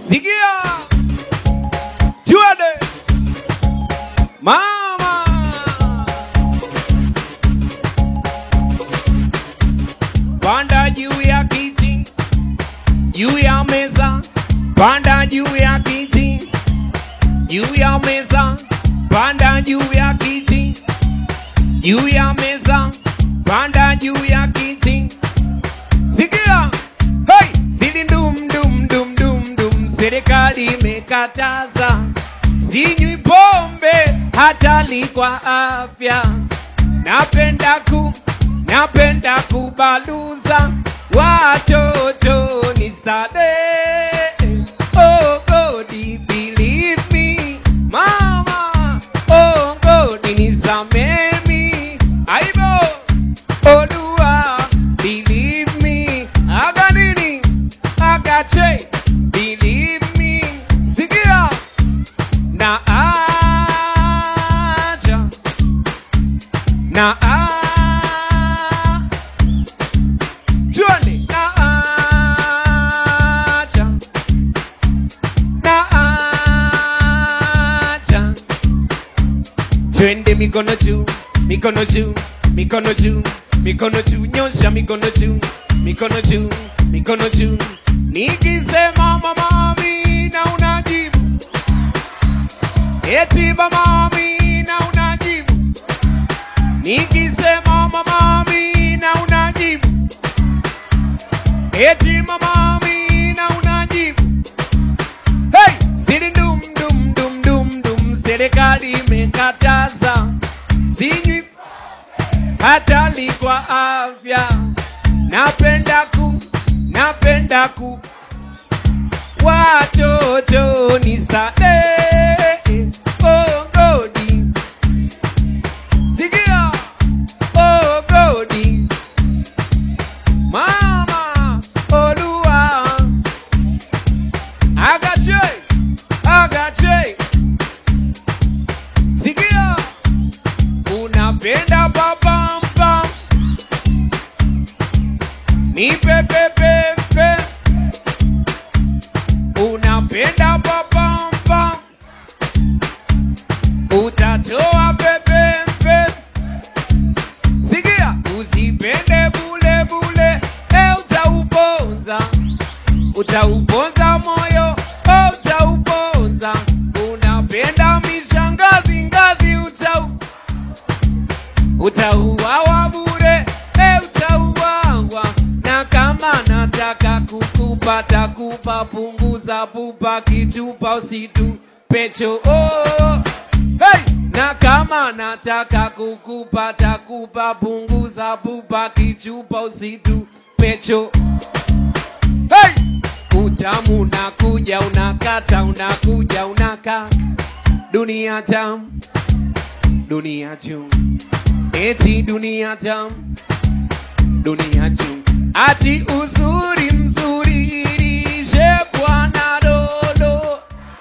Sikia, twende mama. Panda juu ya kiti, juu ya meza, panda juu ya kiti, juu ya meza, panda juu ya kiti, juu ya meza, panda juu ya kiti. Sikia, hey, sili ndum dum dum dum dum, serikali imekataza sinywi pombe hatari kwa afya. Napenda ku napenda kubaluza watoto ni starehe. Oh God, believe me mama. Oh God, nisamee mi aibo Olua, believe me. Aga nini? Aga che, believe me. Sikia na aja na a Juani na aja na aja Twende mikono juu, mikono juu, mikono juu, mikono juu, nyosha mikono juu, mikono juu, mikono juu. Nikisema mama Amina unajibu, eti mama Amina unajibu. Nikisema mama Amina unajibu, eti mama Amina unajibu. Hey! Siri dum dum dum dum dum, serikali imekataza sinywi hatari kwa afya. Napenda ku napenda ku watoto ni starehe. Oh godi, sikia oh godi, mama Olua agache agache, sikia unapenda babamba ni pepepepe unapenda babamba utatoa pepepe sikia usipende bule bule e utauponza utauponza moyo oh, utauponza unapenda mishangazi ngazi utau utauawa bure e utauawa na kama nataka kukupa takupa punguza pupa kichupa usitu pecho oh. hey! na kama nataka kukupa takupa punguza pupa kichupa usitu pecho hey! utamu unakuja unakata unakuja unaka dunia jam dunia juu eti dunia jam dunia juu ati uzuri mzuri lishe bwana lolo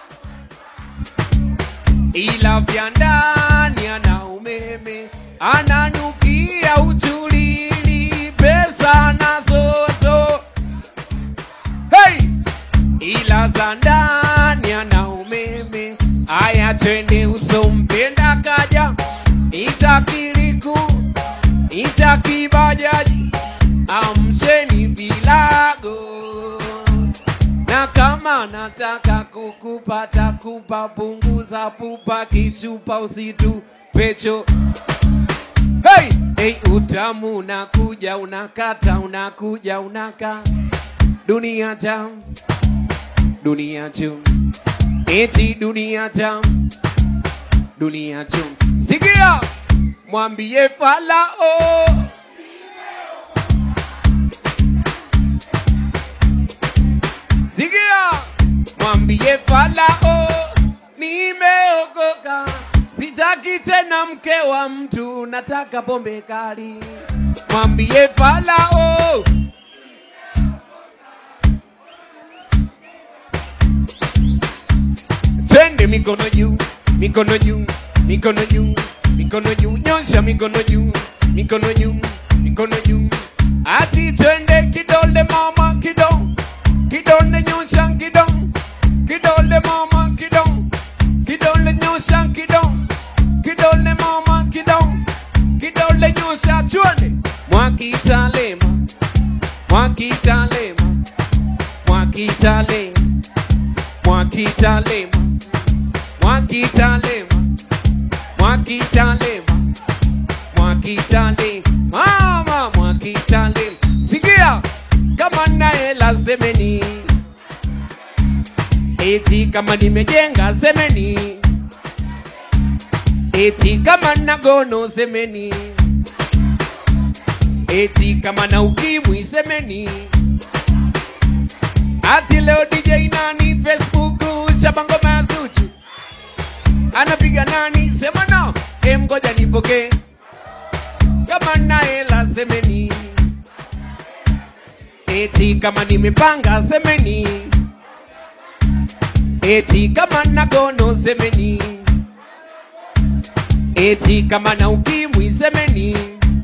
ila vya ndani ana umeme ananukia uchulili pesa nazozo hey! ila za ndani ana umeme aya twende usompenda kaja itakiliku itakibajaji amsheni vilago na kama nataka kukupata kupa punguza pupa kichupa usitu pecho hey! Hey, utamu unakuja unakata unakuja unaka dunia jam dunia juu eti dunia jam dunia juu sikia mwambie falao sikia mwambie falao nimeokoka sitaki tena mke wa mtu nataka pombe kali mwambie falao twende mikono juu mikono juu mikono juu mikono juu nyosha mikono juu mikono juu mikono juu ati twende kidole mama kido kidole nyosha kido Mwakitalema, Mwakitalema, Mwakitalema, Mwakitalema, mama Mwakitalema. Sikia kama na hela semeni, eti kama nimejenga semeni, eti kama na gono semeni, eti kama na ukimwi semeni. Ati leo DJ nani Facebook chabango mazuchu anapiga nani sema no em ngoja nipoke kama na hela semeni eti kama nimepanga semeni eti kama na gono semeni eti kama na ukimwi semeni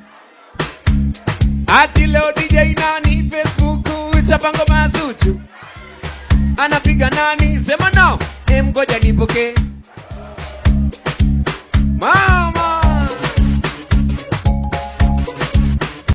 ati leo DJ nani Facebook chapango mazuchu anapiga nani sema no em ngoja nipoke